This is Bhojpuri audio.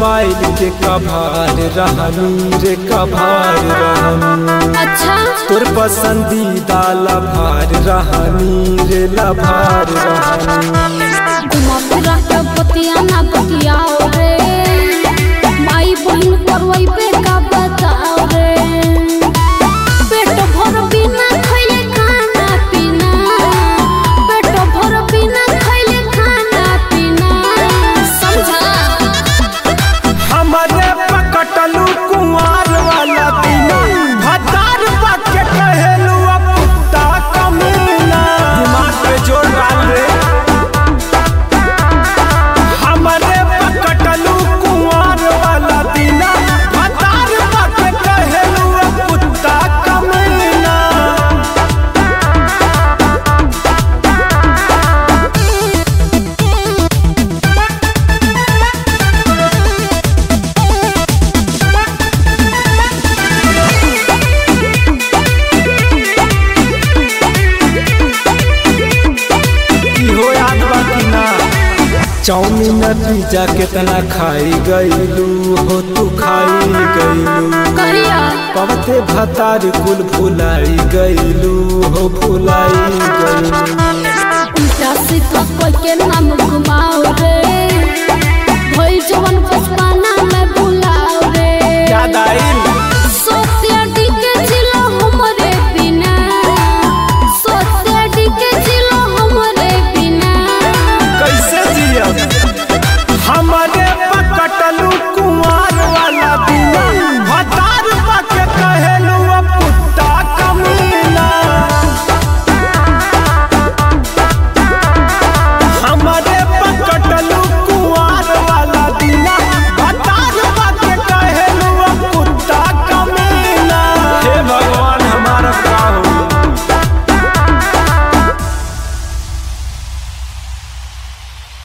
मोबाइल के कभार रहनी रे कभार रहनी अच्छा तोर पसंदीदा लभार रहनी रे लभार रहनी घुमा फिरा के बतिया ना बतियाओ रे माई बहन करवई पे का बताओ रे पेट भर बिना खइले खाना पीना पेट भर बिना खइले खाना पीना समझा हमारे पकटलू कुंवार वाला दिना भतार पाके कहेलू अब कुत्ता कमीना दिमाग पे जोर डाल रे हमारे पकटलू कुंवार वाला दिना भतार पाके कहेलू अब कुत्ता कमीना इहो याद बा कि ना चाउमीन पिज्जा कितना खाई गईलू हो तू खाई गईलू कहिया पवते भतार कुल भुलाई गईलू हो भुलाई गईलू उल्टा सीधा कोई के नाम घुमाओ रे भइल जवन बचपना